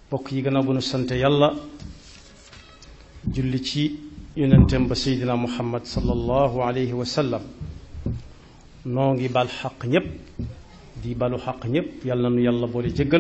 bokk yi gannaaw bu nu sante yàlla julli ci yonenteem ba seydina muhammad sallallahu alayhi wa sallam noo ngi bal xaq ñépp di balu xaq ñépp yàlla na nu yàlla boole jëggal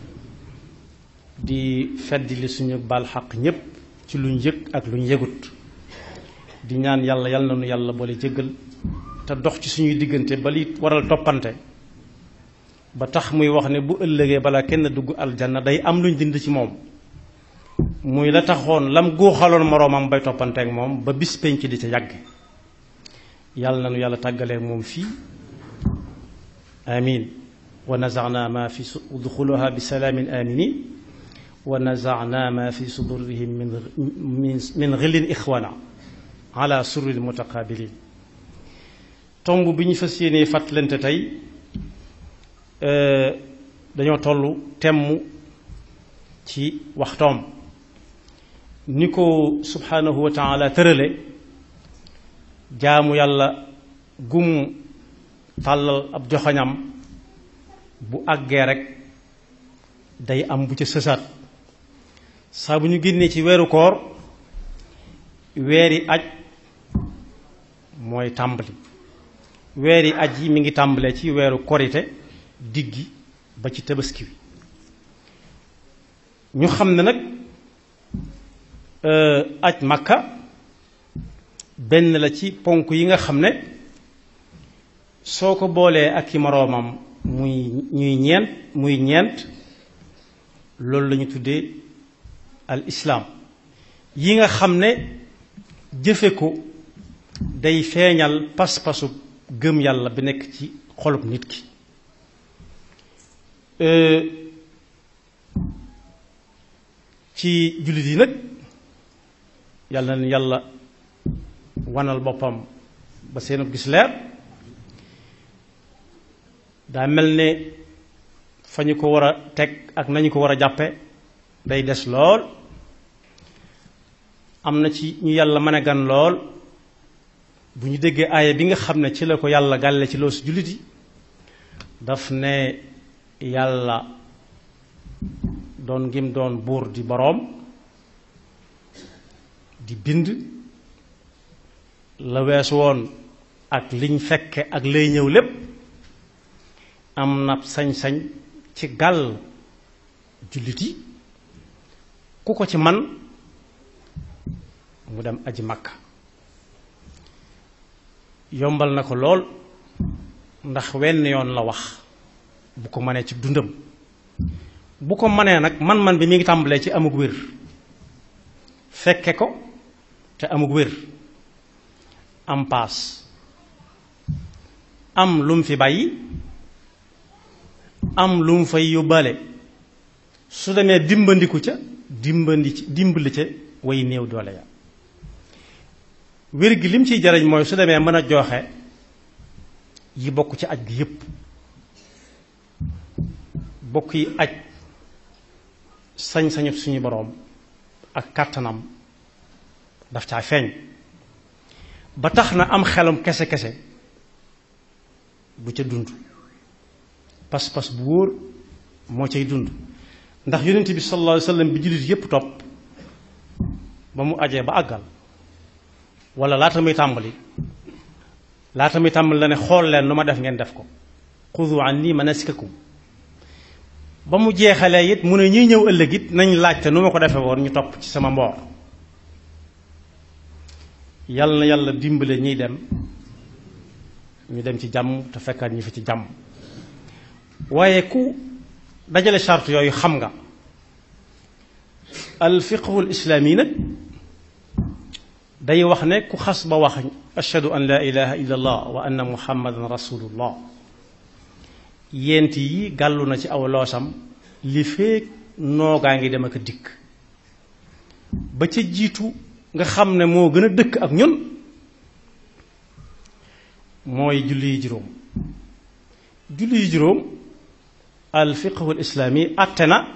di fedd li suñu bal xaq ñépp ci luñ yëg ak luñ yëgut di ñaan yàlla yàlla na nu yàlla boole jëggal te dox ci suñuy diggante ba li waral toppante ba tax muy wax ne bu ëllëgee balaa kenn dugg aljanna day am luñ dind ci moom muy la taxoon lam góoxaloon moroomam bay toppanteek moom ba bis penc di ca yàgg yàlla na nu yàlla tàggaleek moom fii amin wa nazaana ma fi udxuluha bi salaamin aminin wa nazaana ma fi sudurihim min min xillin ixwana ala surril mutaqabilin tomb bi ñu fas yéenee fàttalante tey dañoo tollu temm ci waxtoom ni ko subhanahu wa taala tërale jaamu yàlla gum tàllal ab joxoñam bu àggee rek day am bu ca sësaat saa bu ñu génnee ci weeru koor weeri aj mooy tàmbali weeri aj yi mi ngi tàmbalee ci weeru korite diggi ba ci tabaski wi ñu xam ne nag aj makka benn la ci ponk yi nga xam ne soo ko boolee ak i moroomam muy ñuy ñeent muy ñeent loolu la ñu tuddee al islaam yi nga xam ne jëfe ko day feeñal pas-pasu gëm yàlla bi nekk ci xolub nit ki ci jullit yi nag yàlla na yàlla wanal boppam ba seenu gis leer daa mel ne fa ñu ko war a teg ak nañu ko war a jàppe day des lool am na ci ñu yàlla mën a gan lool bu ñu déggee aaya bi nga xam ne ci la ko yàlla gàlle ci loosu jullit yi daf ne yàlla doon ngim doon buur di boroom di bind la weesu woon ak liñ fekke ak lay ñëw lépp am na sañ-sañ ci gàll jullit yi ku ko ci man mu dem aji makka yombal na ko lool ndax wenn yoon la wax bu ko mënee ci dundam bu ko mënee nag man-man bi mi ngi tàmbalee ci amug wér fekke ko te amug wér am paas am lu mu fi bàyyi am lu mu fay yóbbaale su demee dimbandiku ca dimbandi ci dimbali ca way néew doole ya wér gi lim ciy jariñ mooy su demee mën a joxe yi bokk ci aj gi yépp bokk yi aj sañ-sañu suñu boroom ak kàttanam daf caa feeñ ba tax na am xelam kese-kese bu ca dund pas-pas bu wóor moo cay dund ndax yonent bi sallallahu alayhi wa sallam bi jullit yépp topp ba mu ajee ba àggal wala laata muy tàmbali laata muy tàmbali la ne xool leen nu ma def ngeen def ko xudu anni manasikakum ba mu jeexalee it mu ne ñuy ñëw ëllëg it nañ laajte nu ma ko defee woon ñu topp ci sama mboor yàlla na yàlla dimbale ñiy dem ñu dem ci jàmm te fekkaat ñu fi ci jàmm waaye ku dajale charte yooyu xam nga al fiqhul islaami nag day wax ne ku xas ba wax ashhadu an la ilaha illa allah wa anna muhammadan rasulullah yent yi gàllu na ci aw loosam li feek noogaa ngi dem ak a dikk ba ca jiitu nga xam ne moo gën a dëkk ak ñun mooy julli yi juróom julli yi juróom al fiqhu al islaami àtte na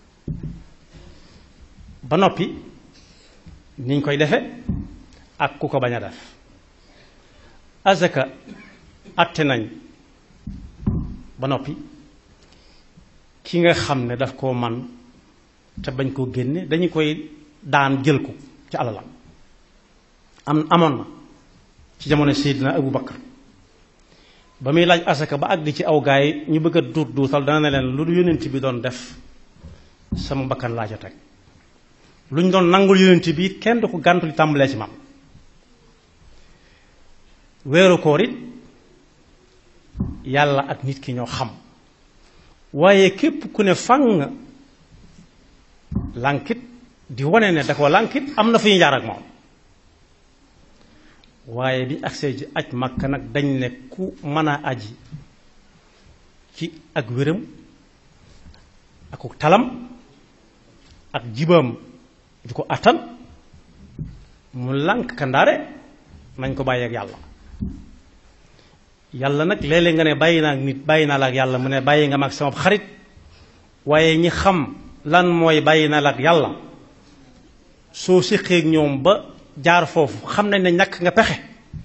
ba noppi niñ koy defe ak ku ko bañ a def azaka àtte nañ ba noppi ki nga xam ne daf koo man te bañ koo génne dañu koy daan jël ko ci alalam am amoon na ci jamono Seydina Abu Bakar ba muy laaj asaka ba àgg ci aw gaay ñu bëgg a duut duutal dana ne leen lu du yonent bi doon def sama bakkan laa ca teg lu ñu doon nangul yonent bi kenn du ko gàntu li tàmbalee ci man weeru koor it yàlla ak nit ki ñoo xam waaye képp ku ne fang lànkit di wane ne da ko lànkit am na fu ñu jaar ak moom waaye bi agsee ji aj Makka nag dañ ne ku mën a aji ci ak wéram ak talam ak jibam ju ko attan mu lànk kandaare nañ ko bàyyi ak yàlla yàlla nag léeg-léeg nga ne bàyyi naa ak nit bàyyi naa la ak yàlla mu ne bàyyi nga ma ak sama xarit waaye ñi xam lan mooy bàyyi naa la ak yàlla soo séqee ak ñoom ba jaar foofu xam nañ ne ñàkk nga pexe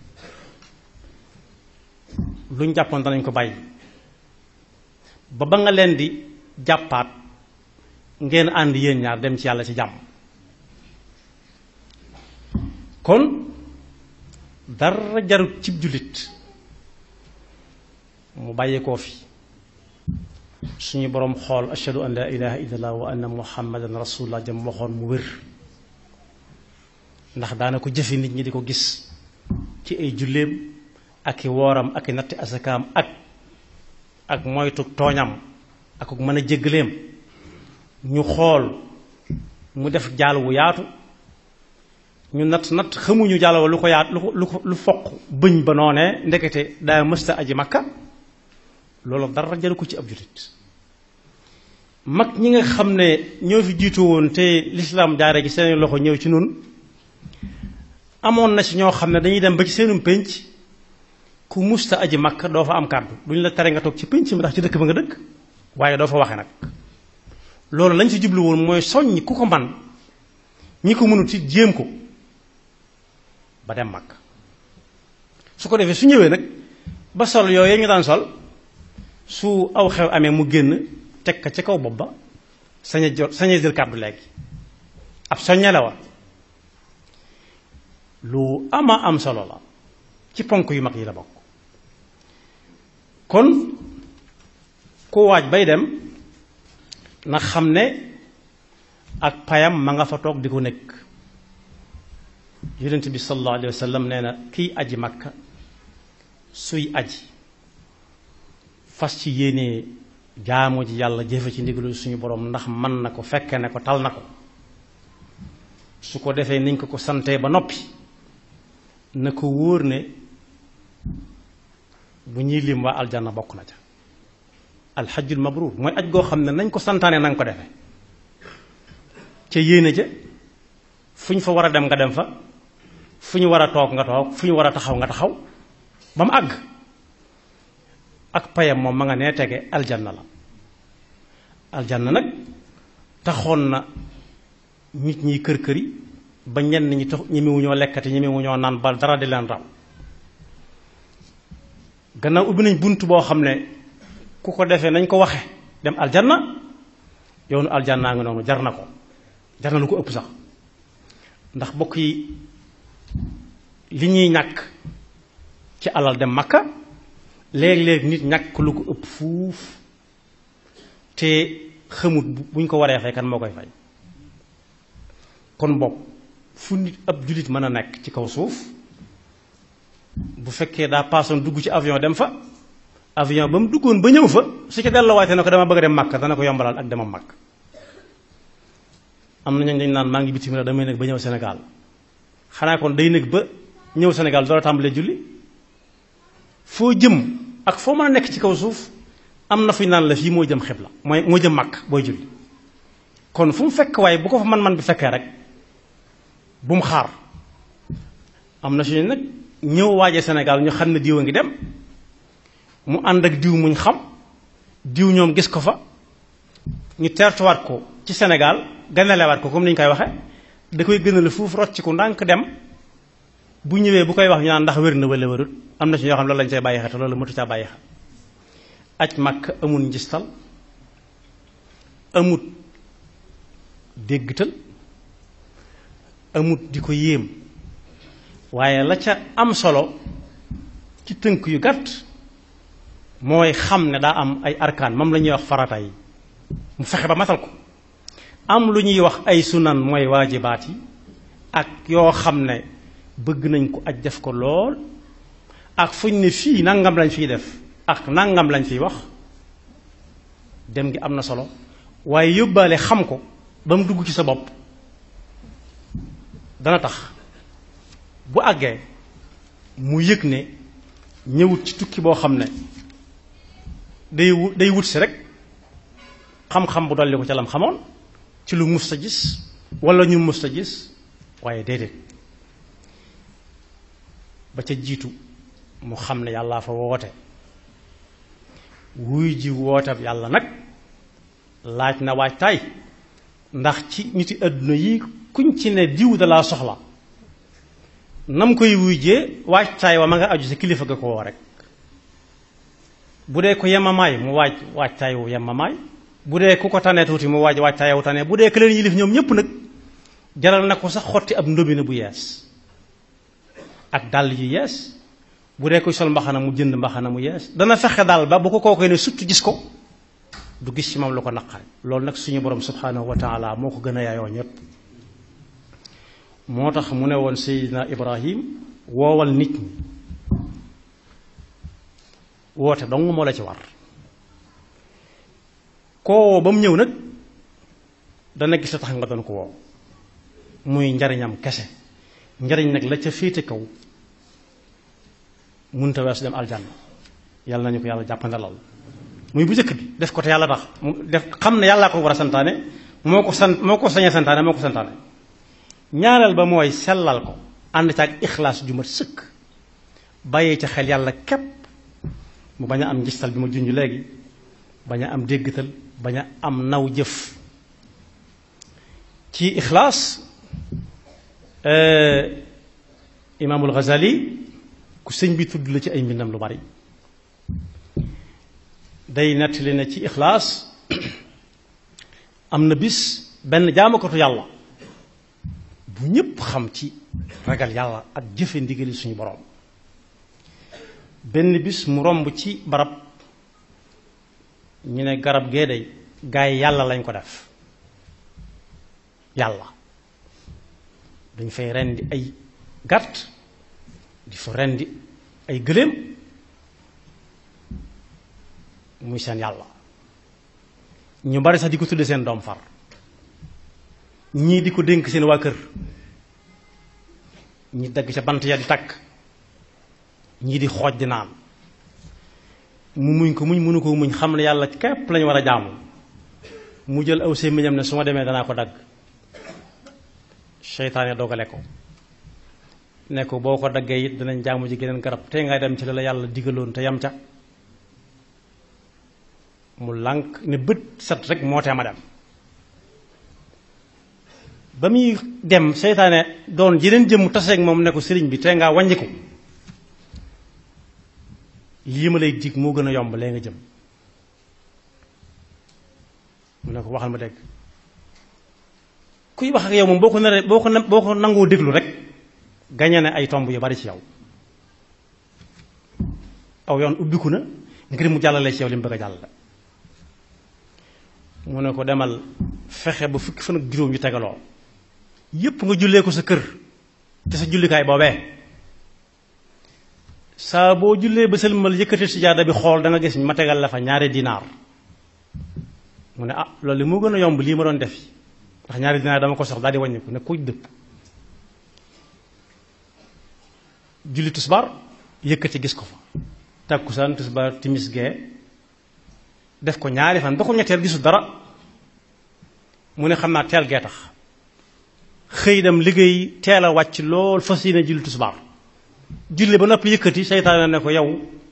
luñ jàppoon danañ ko bàyyi ba ba nga leen di jàppaat ngeen ànd yéen ñaar dem ci yàlla ci jàmm kon dara jarut cib jullit mu bàyyi koo fi suñu boroom xool ashhadu an la ilaha illallah wa anna muhammadan rasulullah jëm waxoon mu wér ndax daana ko jëfe nit ñi di ko gis ci ay julleem ak i wooram ak i natti asakaam ak ak moytu tooñam ak mën a jéggaleem ñu xool mu def jaal wu yaatu ñu natt natt xamuñu jaal wa lu ko yaat lu ko lu ko lu foq bëñ ba noonee ndekete daa mësta aji makka loolu dara jaru ko ci ab jullit mag ñi nga xam ne ñoo fi jiitu woon te lislaam jaare gi seen loxo ñëw ci nun amoon na ci ñoo xam ne dañuy dem ba ci seenum pénc ku musta aji makka doo fa am kàddu duñ la tere nga toog ci pénc mi ndax ci dëkk ba nga dëkk waaye doo fa waxe nag loolu lañ ci jublu woon mooy soññ ku ko man ñi ko mënut ci jéem ko ba dem makka su ko defee su ñëwee nag ba sol yooyu ñu daan sol su aw xew amee mu génn teg ka ca kaw bopp ba sañ a jot sañ a jël kàddu léegi ab soññe la wa lu ama am solo la ci ponk yu mag yi la bokk kon ku waaj bay dem na xam ne ak payam ma nga fa toog di ko nekk yonent bi sallallahu alayhi wa sallam nee na kiy aji makka suy aji fas ci yéenee jaamu ji yàlla jëfe ci ndigalu suñu borom ndax mën na ko fekke ne ko tal na ko su ko defee niñ ko ko santee ba noppi na ko wóor ne bu ñuy lim waa aljanna bokk na ca alxajjul mabruur mooy aj goo xam ne nañ ko santaane na nga ko defee ca yéene ja fu ñu fa war a dem nga dem fa fu ñu war a toog nga toog fu ñu war a taxaw nga taxaw ba mu àgg ak payam moom ma nga nee tege aljanna la aljanna nag taxoon na nit ñi kër këri ba ñenn ñi tax ñemewuñoo lekkati ñemewuñoo naan ba dara di leen raw gannaaw ubbi nañ bunt boo xam ne ku ko defee nañ ko waxe dem aljanna yoonu aljannaa nga noonu jar na ko jar na lu ko ëpp sax ndax bokk yi li ñuy ñàkk ci alal dem makka léeg-léeg nit ñàkk lu ko ëpp fuuf te xamut buñ ko waree fay kan moo koy fay kon bopp fu nit ab jullit mën a nekk ci kaw suuf bu fekkee daa paasoon dugg ci avion dem fa avion ba mu duggoon ba ñëw fa su ci delluwaatee ne ko dama bëgg a dem màkk dana ko yombalal ak demam màkk am na ñooñu dañu naan maa ngi bitim réew damay nekk ba ñëw Sénégal xanaa kon day nekk ba ñëw Sénégal door a tàmbalee julli foo jëm ak foo mën a nekk ci kaw suuf am na fu ñu naan la fii moo jëm xibla mooy moo jëm màkk booy julli kon fu mu fekk waaye bu ko fa man-man bi fekkee rek bu mu xaar am na suñu nag ñëw waaje Sénégal ñu xam ne diw a ngi dem mu ànd ak diw muñ xam diw ñoom gis ko fa ñu teertuwaat ko ci Sénégal ganalewaat ko comme ni ñu koy waxe da koy gënal fuuf rocc ko ndànk dem bu ñëwee bu koy wax ñu naan ndax wér na wala wérut am na ci ñoo xam ne loolu lañ cay bàyyi xel te loolu mëtu caa bàyyi xel aj màkk amul njistal amut déggtal amut di ko yéem waaye la ca am solo ci tënk yu gàtt mooy xam ne daa am ay arkaan moom la ñuy wax farata yi mu fexe ba matal ko am lu ñuy wax ay sunan mooy waajibaat yi ak yoo xam ne bëgg nañ ko aj def ko lool ak fuñ ne fii nangam lañ fiy def ak nangam lañ fiy wax dem gi am na solo waaye yóbbaale xam ko ba mu dugg ci sa bopp dana tax bu àggee mu yëg ne ñëwut ci tukki boo xam ne day wu day wut si rek xam-xam bu dolli ko ca lam xamoon ci lu mus ta gis wala ñu mus ta gis waaye déedéet ba ca jiitu mu xam ne yàllaa fa woote wuy ji wootab yàlla nag laaj na waajtaay ndax ci niti àdduna yi kuñ ci ne diw da laa soxla nam koy wuy jee waajtaay wa ma nga aju sa kilifa ga ko woo rek bu dee ko yemamaay mu waaj waajtaay wu yemamaay bu dee ku ko tane tuuti mu waaj waajtaay wu tane bu dee ka leen yilif ñoom ñépp nag jaral na ko sax xotti ab ndobine bu yees ak dàll yu yees bu dee koy sol mbaxana mu jënd mbaxana mu yees dana fexe daal ba bu ko kookoy ne surtout gis ko du gis ci moom lu ko naqari loolu nag suñu borom subhanahu wa taala moo ko gën a yaayoo ñépp moo tax mu ne woon Seydina Ibrahim woowal nit ñi woote dong moo la ci war koo ba mu ñëw nag dana gis la tax nga doon ko woo muy njariñam kese njariñ nag la ca féete kaw munta weesu dem aljanna yàlla nañu ko yàlla jàppandalal muy bu njëkk bi def ko te yàlla tax mu def xam ne yàllaa ko war a santaane moo ko sant moo ko sañee santaane moo ko santaane ñaareel ba mooy sellal ko ànd ca ak ixlaas ju mat sëkk bàyyee ca xel yàlla képp mu bañ a am njistal bi ma junj léegi bañ a am déggtal bañ a am naw jëf ci ixlaas imaamul Ghazali ku sëñ bi tudd la ci ay mbindam lu bari day nettali ne ci ixlaas am na bis benn jaamakatu yàlla bu ñépp xam ci ragal yàlla ak jëfe ndigali suñu boroom benn bis mu romb ci barab ñu ne garab gee day gaay yàlla lañ ko def yàlla dañ fay rendi ay gàtt di fa rendi ay gëléem muy seen yàlla ñu bari sax di ko tudde seen doom far ñii di ko dénk seen waa kër ñi dagg ca bant ya di takk ñii di xooj di naan mu muñ ko muñ mënu ko muñ xam ne yàlla képp lañu war a jaamu mu jël aw sémmiñam ne su ma demee danaa ko dagg seytaane dogale ko ne ko boo ko daggee it dinañ jaamu ji geneen garab tey ngay dem ci la la yàlla digaloon te yam ca mu lànk ne bët set rek moo tee ma dem ba muy dem seytaane doon jeneen jëmm taseeg moom ne ko sëriñ bi tey ngaa wàññiku lii ma lay dig moo gën a yomb lee nga jëm mu ne ko waxal ma dégg kuy wax ak yow moom boo ko naree boo ko boo ko nangoo déglu rek gañe ne ay tomb yu bari ci yow aw yoon ubbiku na ngir mu jàllale ci yow li mu bëgg a jàllale mu ne ko demal fexe ba fukki fan ak juróom yu tegaloo yépp nga jullee ko sa kër te sa jullikaay boobee saa boo jullee ba sëlmal yëkkati sijaada bi xool da nga gis ma tegal la fa ñaari dinaar mu ne ah loolu moo gën a yomb lii ma doon def ndax ñaari dinaar dama ko sox daal di wàññiku ne kuj dëpp julli tisbaar yëkkati gis ko fa takkusaan tisbaar timis gee def ko ñaari fan ba ko ñetteel gisul dara mu ne xam naa teel gee tax xëy dem liggéey teel a wàcc lool fas yéene julli tisbaar julli ba noppi yëkkati seytaane ne ko yow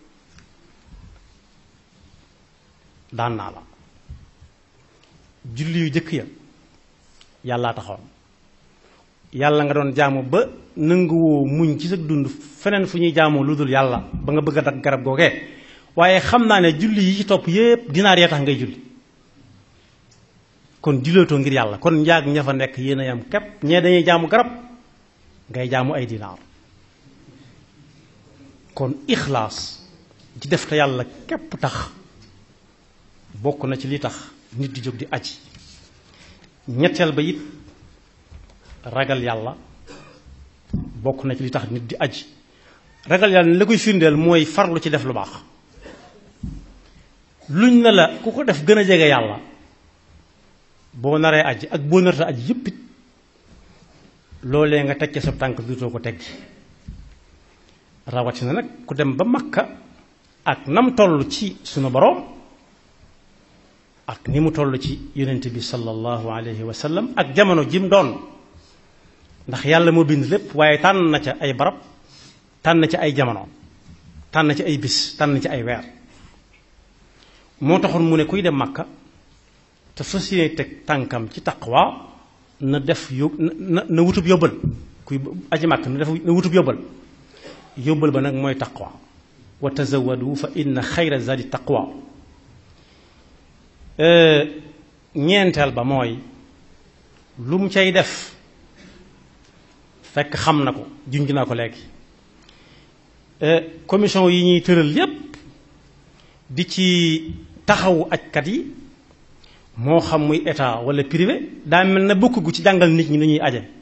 daan naa la julli yu jëkk ya yàllaa taxoon yàlla nga doon jaamu ba nanguwoo muñ ci sa dund feneen fu ñuy jaamoo lu dul yàlla ba nga bëgg a dagg garab googee waaye xam naa ne julli yi ci topp yépp dinaar yee tax ngay julli kon juleetoo ngir yàlla kon njaag ña fa nekk yéen a yam képp ñee dañuy jaamu garab ngay jaamu ay dinaar kon ixlaas ci def te yàlla képp tax bokk na ci li tax nit di jóg di aji ñetteel ba it ragal yàlla bokk na ci li tax nit di aji ragal yàlla la koy firndeel mooy farlu ci def lu baax luñ ne la ku ko def gën a jege yàlla boo naree aji ak boo narta aji yépp it loolee nga teg ca sa tànk duutoo ko teggi rawatina nag ku dem ba makka ak nam toll ci sunu boroom ak ni mu toll ci yonent bi sallallahu alayhi wa sallam ak jamono jim doon ndax yàlla moo bind lépp waaye tànn na ca ay barab tànn ci ay jamono tànn ci ay bis tànn ci ay weer moo taxoon mu ne kuy dem makka te fas yéene teg tànkam ci taqwa na def yób na na wutub yóbbal kuy aji makka na def na wutub yóbbal yóbbal ba nag mooy taqwa wa tazawadu fa inna xayra zadi taqwa ñeenteel ba mooy lu mu cay def fekk xam na ko junj naa ko léegi commission yi ñuy tëral yépp di ci taxawu ajkat yi moo xam muy état wala privé daa mel na bokk gu ci jàngal nit ñi ni ñuy aje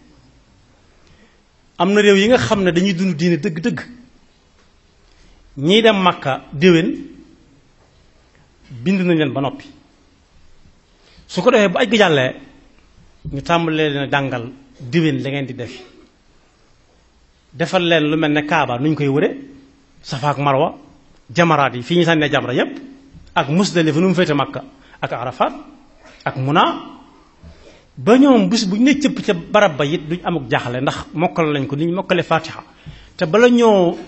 am na réew yi nga xam ne dañuy dund diine dëgg-dëgg ñiy dem Makka déwén bind nañ leen ba noppi su ko defee bu aj gi jàllee ñu tàmbalee leen jàngal déwén la ngeen di def defal leen lu mel ne Kaaba nu ñu koy wëre Safa ak Marwa jamaraat yi fii ñu sànnee jamra yépp ak Musdalifa nu mu féete Makka ak Arafat ak Muna ba ñoom bis bu ñu ne cëpp ca barab ba it duñ amuk jaaxle ndax mokkal lañ ko ni ñu mokkale Fatiha te bala ñoo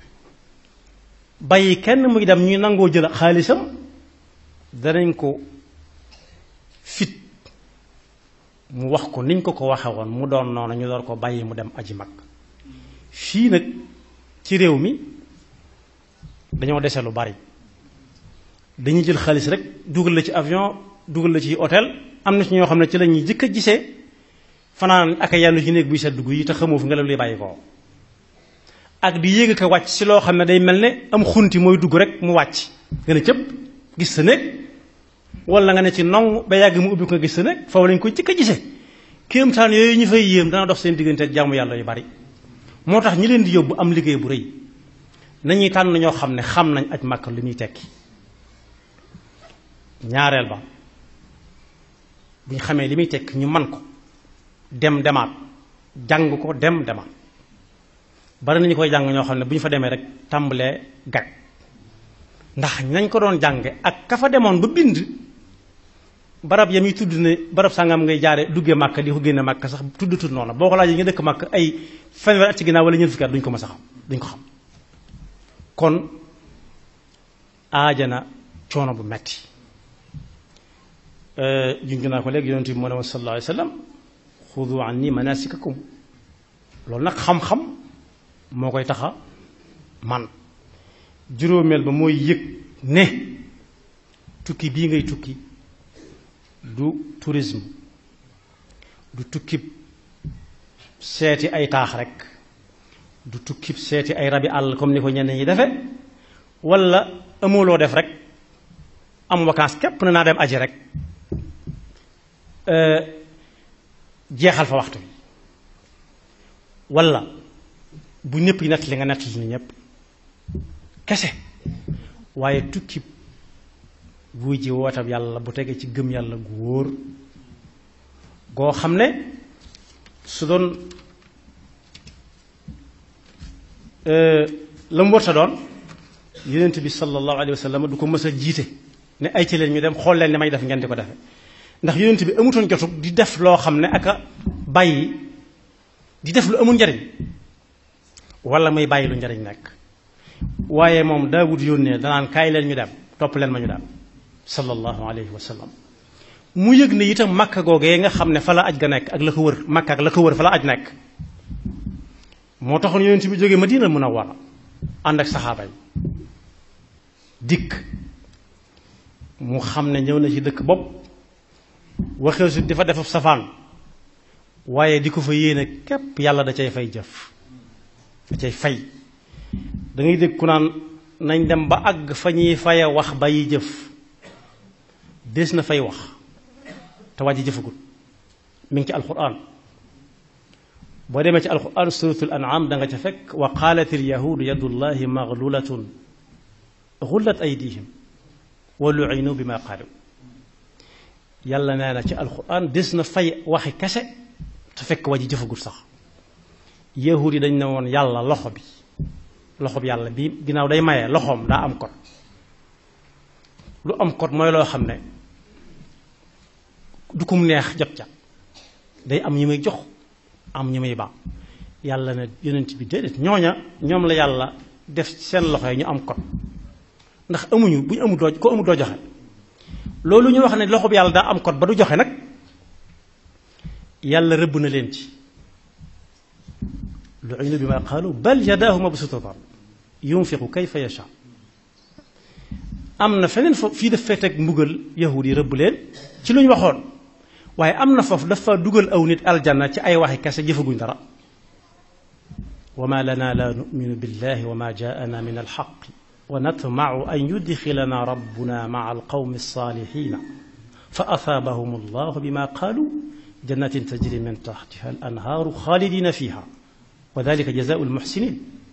bàyyi kenn muy dem ñuy nangoo jël xaalisam danañ ko fit mu wax ko niñ ko ko waxe woon mu doon noonu ñu door ko bàyyi mu dem aji mag fii nag ci réew mi dañoo dese lu bari dañuy jël xaalis rek dugal la ci avion dugal la ci hôtel am na ci ñoo xam ne ci la ñuy jëkk a gisee fanaan ak a yàllu ci néeg buy sedd gu yi te xamoo fi ngelaw li bàyyi ko ak di yéeg ko wàcc si loo xam ne day mel ne am xunti mooy dugg rek mu wàcc nga ne cëpp gis sa néeg wala nga ne ci nong ba yàgg mu ubbi ko gis sa néeg foofu lañ ko jëkk a gisee kéemtaan yooyu ñu fay yéem dana dox seen diggante jaamu yàlla yu bari moo tax ñi leen di yóbbu am liggéey bu rëy nañuy tànn ñoo xam ne xam nañ aj màkk li muy tekki ñaareel ba bu ñu xamee li muy tekki ñu man ko dem demaat jàng ko dem demaat bari nañu koy jàng ñoo xam ne bu ñu fa demee rek tàmbalee gag ndax nañ ko doon jànge ak ka fa demoon ba bind barab ya muy tudd ne barab sàngam ngay jaare duggee màkk di ko génne màkk sax tudd tudd noonu boo ko laajee nga dëkk màkk ay fanweer at ci ginnaaw wala ñeent fukki at duñ ko mës a xam duñ ko xam kon aajana coono bu metti junj naa ko léegi yonent bi moo ne woon sallallahu alayhi wa sallam xudu anni manasikakum loolu nag xam-xam moo koy taxa man juróomeel ba mooy yëg ne tukki bii ngay tukki du tourisme du tukkib seeti ay taax rek du tukkib seeti ay rabi àll comme ni ko ñenn ñi defe wala amuloo def rek am vacances képp na naa dem aji rek jeexal fa waxtu bi wala bu ñëpp yi nett li nga nett li ni ñëpp kese waaye tukki buy ji wootab yàlla bu tegee ci gëm yàlla gu wóor goo xam ne su doon la mu warta doon yonent bi sallallahu alayhi wa sallam du ko mës a jiite ne ay ci leen ñu dem xool leen ni may def ngeen di ko defe ndax yonent bi amutoon jotug di def loo xam ne aka bàyyi di def lu amul njariñ wala muy bàyyi lu njariñ nekk waaye moom daawud yónnee danaan kaay leen ñu dem topp leen ma ñu dem sallallahu alayhi wa sallam mu yëg ne itam makka googee nga xam ne fa la aj ga nekk ak la ko wër makka ak la ko wër fa la aj nekk moo taxoon yonent bi jógee Madina Munawwara ànd ak saxaaba yi dikk mu xam ne ñëw na ci dëkk bopp waxee su di fa def safaan waaye di ko fa yéene képp yàlla da cay fay jëf da cay fay da ngay dégg ku naan nañ dem ba àgg fa ñuy faye wax bàyyi jëf des na fay wax te waa ji jëfagul mi ngi ci alquran boo demee ci alquran suratul an'am da nga ca fekk wa qaalat alyahudu yadullahi maglulatun gullat aydihim wa lu'inu bima qaalu yàlla nee na ci alquran des na fay waxi kese te fekk waa ji jëfagul sax yahud yi dañ ne woon yàlla loxo bi loxo bi yàlla bi ginnaaw day maye loxoom daa am kot lu am kot mooy loo xam ne du kum neex jot ca day am ñu may jox am ñu may baax yàlla ne yonent bi déedéet ñooña ñoom la yàlla def seen loxo yi ñu am kot ndax amuñu bu ñu amul doo ko amul doo joxe loolu ñu wax ne loxo bi yàlla daa am kot ba du joxe nag yàlla rëbb na leen ci lu'inu bima qaalu bal yadaahu mabsuutatan yunfiqu kayfa yasha am na feneen foofu fii daf fee teg mbugal yahud yi rëbb leen ci lu ñu waxoon waaye am na foofu dafa dugal aw nit aljanna ci ay waxi kese jëfaguñ dara wa ma lana la numinu billahi wa ma jaana min alxaqi wa natmacu an yudxilana rabbuna maca alqawmi alsalihina fa asaabahum allahu bima qaalu jannatin tajri min taxtiha al anhaaru xaalidina fiha wa dalika jazaau almuxsinin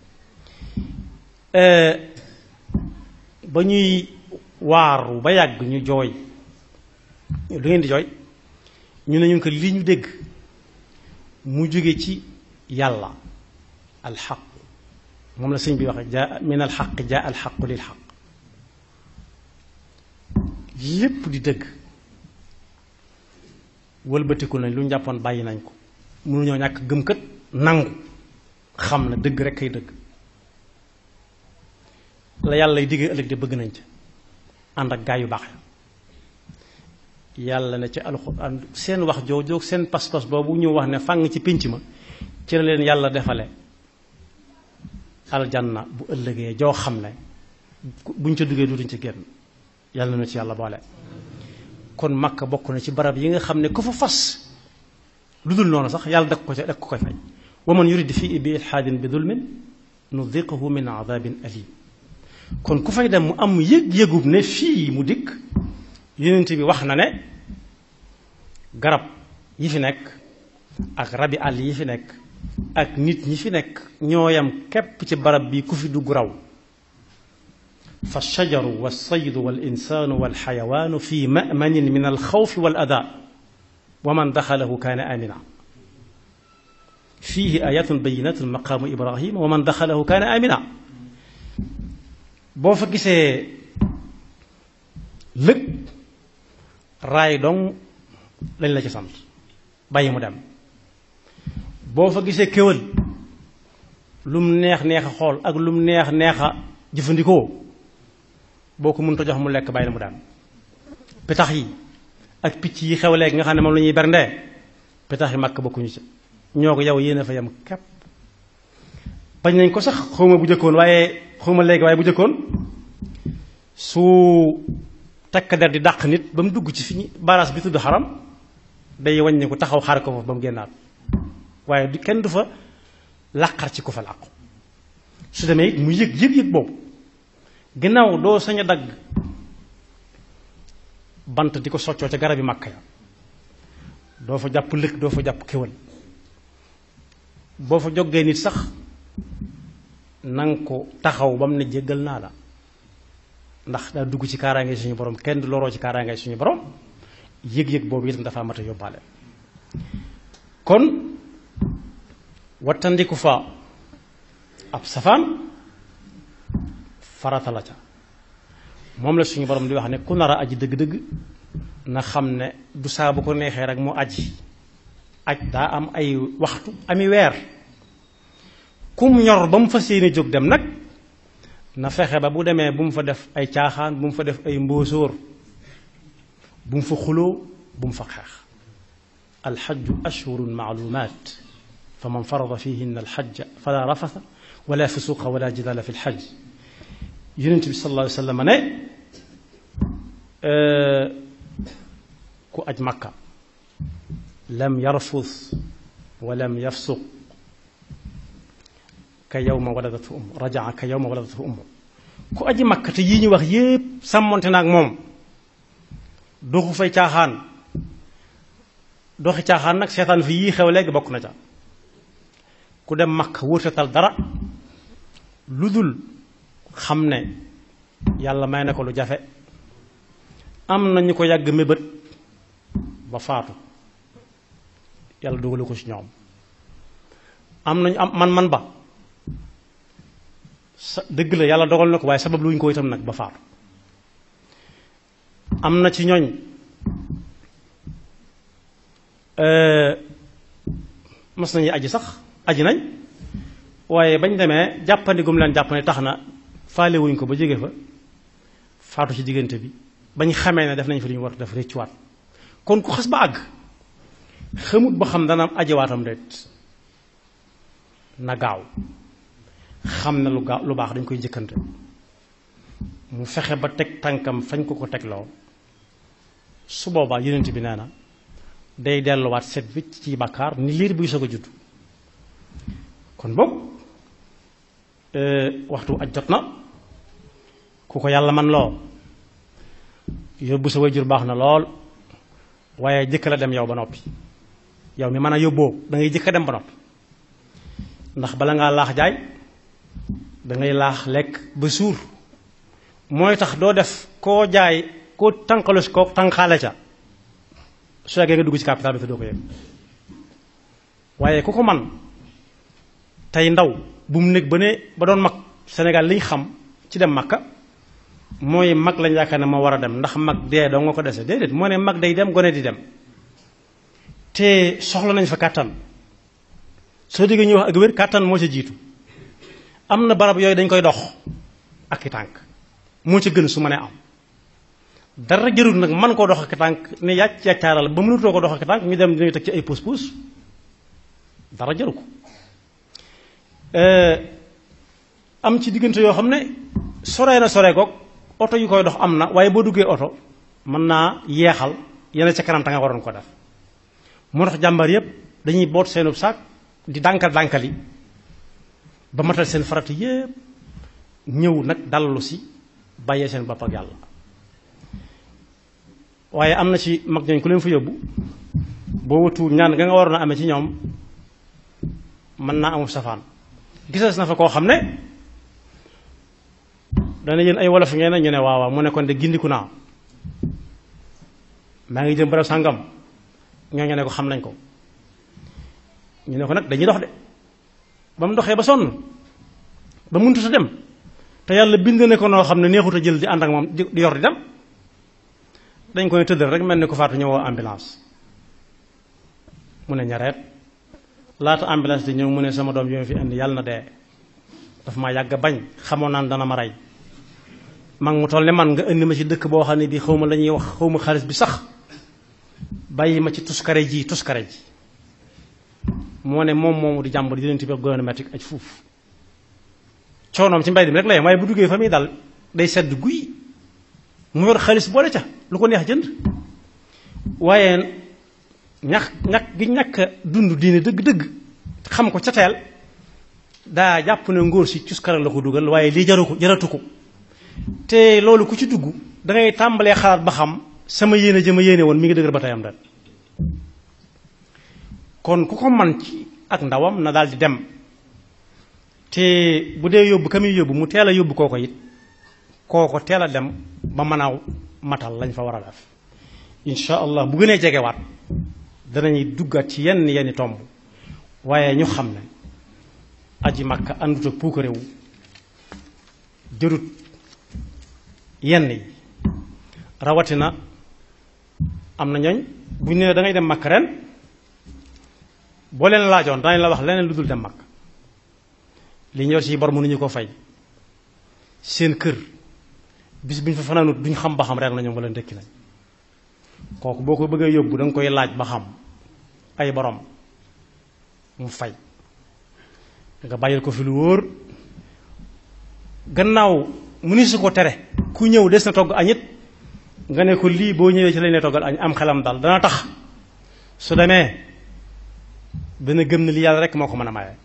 ba ñuy waaru ba yàgg ñu jooy lu ngeen di jooy ñu ne ñun ko li ñu dégg mu jóge ci yàlla alxaq moom la sëñ bi waxe jaa min alxaq jaa alxaqu lil xaq lépp di dëgg wëlbatiku nañ lu ñu jàppoon bàyyi nañ ko mënuñoo ñàkk gëm kët nangu xam na dëgg rek kay dëgg la yàlla lay diggee ëllëg de bëgg nañ ca ànd ak gaa yu baax yàlla ne ci alxuraan seen wax jooju seen pas-pas boobu ñu wax ne fàng ci pénc ma ci la leen yàlla defale aljanna bu ëllëgee joo xam ne buñ ca duggee dutuñ ci génn yàlla na ci yàlla boole kon makka bokk na ci barab yi nga xam ne ku fa fas lu dul noonu sax yàlla dak ko ca dak ko koy fay wa man yurid fii bi ilhaadin bi dulmin nudiqahu min adabin alim kon ku fay dem mu am yëg-yëgub ne fii mu dikk yonent bi wax na ne garab yi fi nekk ak rabi àll yi fi nekk ak nit ñi fi nekk ñooyam képp ci barab bi ku fi dugg raw fa shajaru wa saydu wal insaanu wal xayawaanu fi mamanin min al xawfi wal ada wa man daxalahu kaana amina fiihi ayatun bayinatun maqaamu ibrahima wa man daxalahu kaana amina boo fa gisee lëg raay dong lañ la ci sant bàyyi mu dem boo fa gisee kéwal lum neex neex a xool ak lum neex neex a jëfandikoo boo ko mënta jox mu lekk bàyyi mu dem pitax yi ak picc yi xew léegi nga xam ne moom la ñuy berndee pitax yi màkk bokkuñu ci ñoo ko yow yéen a fa yem képp bañ nañ ko sax xawma bu jëkkoon waaye xawma léegi waaye bu jëkkoon su takk der di dàq nit ba mu dugg ci fi ñu baras bi tudd xaram day wàññi ko taxaw xaar ko fa ba mu génnaat waaye du kenn du fa làqar ci ko fa làqu su demee it mu yëg yëg-yëg boobu ginnaaw doo sañ a dagg bant di ko soccoo ca garab yi màkk ya doo fa jàpp lëkk doo fa jàpp kéwal boo fa jógee nit sax nanga ko taxaw ba mu ne jéggal naa la ndax daa dugg ci kaaraange suñu borom kenn du loroo ci kaaraange suñu borom yëg-yëg boobu itam dafa mat a yóbbaale kon wattandiku fa ab safaan farata la ca moom la suñu borom di wax ne ku nar a aji dëgg-dëgg na xam ne du saa bu ko neexee rek mu aji aj daa am ay waxtu ami weer kum ñor ba mu fas yéene jóg dem nag na fexe ba bu demee bu mu fa def ay caaxaan bu mu fa def ay mbóosóor bu mu fa xuloo bu mu fa xeex alxajju ashhurun maalumaat fa man farada fihinna alxajja fala rafasa wala fusuqa wala jidala fi lxaj yonent bi sallallahu alayhi wa sallam ne ku aj makka lam yarfus wa lam yafsuq ka yawma waladatu um rajaa ka yawma waladatu um ku aji makka te yii ñu wax yépp sàmmonte na ak moom doxu fay caaxaan doxi caaxaan nag seetaan fi yii xew léegi bokk na ca ku dem makka wërtatal dara lu dul xam ne yàlla may na ko lu jafe am na ñu ko yàgg mébét ba faatu yàlla dogalu ko ci ñoom am nañu am man man ba sa dëgg la yàlla dogal na ko waaye sabab luñ ko itam nag ba faatu am na ci ñooñ mas nañu aji sax aji nañ waaye bañ demee jàppandi gum leen jàppandi tax na faale wuñ ko ba jóge fa faatu ci diggante bi bañ xamee ne def nañ fi lu ñu war def réccuwaat kon ku xas ba àgg xamut ba xam dana am ajiwaatam déet na gaaw xam ne lu gaaw lu baax dañ koy jëkkante mu fexe ba teg tànkam fañ ko ko tegloo su boobaa yonent bi nee na day delluwaat set wicc ci bàkkaar ni liir buy soog a judd kon boog waxtu aj jot na ku ko yàlla man loo yóbbu sa wayjur baax na lool waaye jëkk la dem yow ba noppi yow mi mën a yóbboo da ngay jëkk a dem ba noppi ndax bala ngaa laax jaay da ngay laax lekk ba suur mooy tax doo def koo jaay koo tànqalu si koo tànqaale ca su yàggee nga dugg ci capital bi te doo ko yëg waaye ku ko man tey ndaw bu mu nekk ba ne ba doon mag Sénégal liñ xam ci dem Makka mooy mag lañ yaakaar ne moo war a dem ndax mag dee doo nga ko dese déedéet moo ne mag day dem gone di dem te soxla nañ fa kàttan soo déggee ñuy wax ak wér kàttan moo ca jiitu am na barab yooyu dañ koy dox ak i tànk moo ca gën su ma nee am dara jërul nag man koo dox ak i tànk ne yàcc yàccaaral ba mënutoo ko dox ak i tànk ñu dem dañuy teg ci ay puus puus dara jëru ko am ci diggante yoo xam ne soree na soree goog oto yu koy dox am na waaye boo duggee oto mën naa yeexal yenn ca kanam ta nga waroon ko def moo tax jàmbar yépp dañuy boot seenub saak di dànkal dànkali ba matal seen farata yépp ñëw nag dallu si bàyyee seen bopp ak yàlla waaye am na ci mag ñooñ ku leen fa yóbbu boo wëtu ñaan nga nga waroon a amee ci ñoom mën naa amul safaan gisas na fa koo xam ne dana yéen ay wolof ngeen ñu ne waaw waaw mu ne kon de gindiku naa maa ngi jëm barab sàngam ñooñu ne ko xam nañ ko ñu ne ko nag dañuy dox de ba mu doxee ba sonn ba mënut a dem te yàlla bind ne ko noo xam ne neexut a jël di ànd ak moom di yor di dem dañ koy tëddal rek mel ni ko faatu ñëwoo ambulance mu ne ñareet laata ambulance di ñëw mu ne sama doom yi ma fi indi yàlla na dee daf maa yàgg bañ xamoon naan dana ma rey mag mu toll ne man nga indi ma ci dëkk boo xam ne bii xaw ma la ñuy wax xaw ma xaalis bi sax bàyyi ma ci tuskare ji tuskare ji moo ne moom moomu di jàmbar di leen ti bi gouvernement aj fuuf coonoom ci mbay mi rek la yem waaye bu duggee fa muy dal day sedd guy mu yor xaalis boole ca lu ko neex jënd waaye ñax ñàkk gi ñàkk dund diine dëgg-dëgg xam ko ca teel daa jàpp ne ngóor si cuskara la ko dugal waaye lii jaru ko jaratu ko te loolu ku ci dugg da ngay tàmbalee xalaat ba xam sama yéene jëma yéene woon mi ngi dëgër ba tayam dal kon ku ko man ci ak ndawam na daal di dem te bu dee yóbbu ka muy yóbbu mu teel a yóbbu kooko it kooko teel a dem ba mën a matal lañ fa war a def incha allah bu gënee jegewaat danañuy duggaat ci yenn yenni tomb waaye ñu xam ne aji makka àndut ak puukarewu jërut yenn yi rawatina am na ñooñ bu ñu nee da ngay dem makka ren boo leen laajoon danañ la wax leneen lu dul dem makka li ñu yor ci bor mënuñu ko fay seen kër bis bu ñu fa fanaanut duñ xam ba xam reer nañu wala ndekki nañ kooku boo ko bëggee yóbbu da nga koy laaj ba xam ay borom mu fay nga bàyyil ko fi lu wóor gannaaw mu ni su ko tere ku ñëw des na togg añit nga ne ko lii boo ñëwee ci lañ lay toggal añ am xelam daal dana tax su demee dana gëm ne li yàlla rek moo ko mën a maye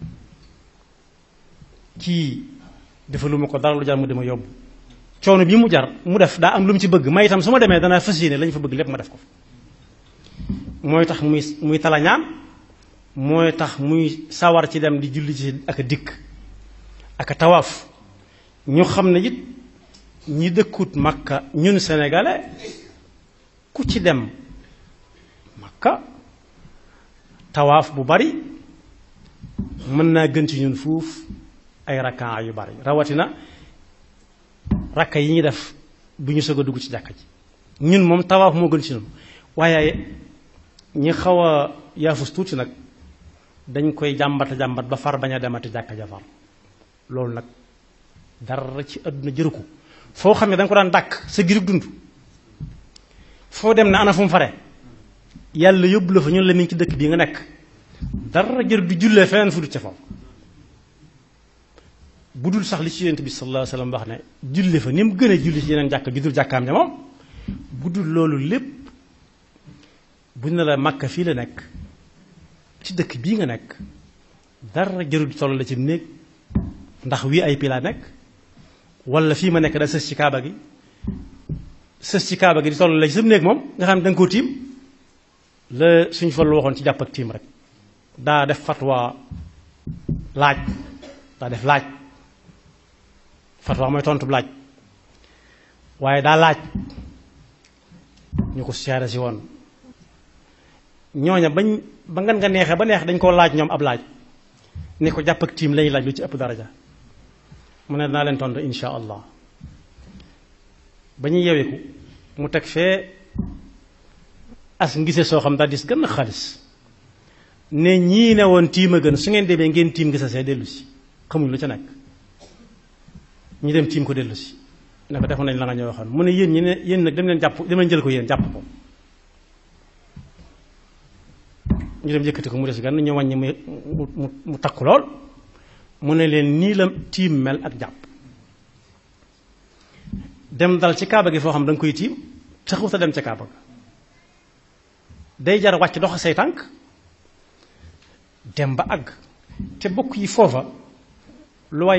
kii defaluma ko dara lu jar mu dama yóbbu coono bi mu jar mu def daa am lu mu ci bëgg may itam su ma demee danaa fas yéene lañ fa bëgg lépp ma def ko mooy tax muy muy talañaan mooy tax muy sawar ci dem di julli ci ak a dikk ak a tawaaf ñu xam ne it ñi dëkkut makka ñun sénégalais ku ci dem makka tawaaf bu bari mën naa gën ci ñun fuuf ay rakkaa yu bari rawatina rakka yi ñuy def bu ñu soog a dugg ci jàkka ji ñun moom tawaaf moo gën ci ñun waaye ñi xaw a yaafus tuuti nag dañ koy jàmbata jàmbat ba far bañ a demati jàkka ja far loolu nag dara ci àdduna jëru ko foo xam ne da nga ko daan dàkk sa girub dund foo dem ne ana fu mu fare yàlla yóbbu la fa ñun la mi ngi ci dëkk bii nga nekk dara jër du jullee feneen fu dul ca foofu bu dul sax li ci yonent bi sallallahu alayhi wa sallam wax ne julle fa ni mu gën a julli ci yeneen jàkk ju dul jàkkaam ja moom bu dul loolu lépp buñ ne la Makka fii la nekk ci dëkk bii nga nekk dara jërul toll la ci néeg ndax wii ay pila nekk wala fii ma nekk da sës ci kaaba gi sës ci kaaba gi di toll la ci sam néeg moom nga xam ne da nga koo tiim la suñ fa lu waxoon ci jàpp ak tiim rek daa def fatwa laaj daa def laaj fatwa mooy tontu laaj waaye daa laaj ñu ko seere si woon ñooña bañ ba ngan nga neexee ba neex dañ koo laaj ñoom ab laaj ni ko jàpp ak tiim lañuy laaj lu ci ëpp daraja mu ne dinaa leen tontu insha allah ba ñuy yeweeku mu teg fee as ngise soo xam daal dis gën a xaalis ne ñii ne woon tiim a gën su ngeen demee ngeen tiim ngisa see dellu si xamuñ lu ca nekk ñi dem tiim ko dellu si ne ko defoon nañ la nga ñëw waxoon mu ne yéen ñi ne yéen nag dem leen jàpp dem leen jël ko yéen jàpp ko ñu dem yëkkati ko mu des gan ñu wàññi mu mu mu takku lool mu ne leen nii la tiim mel ak jàpp dem dal ci kaaba gi foo xam da nga koy tiim taxut a dem ca kaaba ga day jar wàcc dox say tànk dem ba àgg te bokk yi foofa lu waay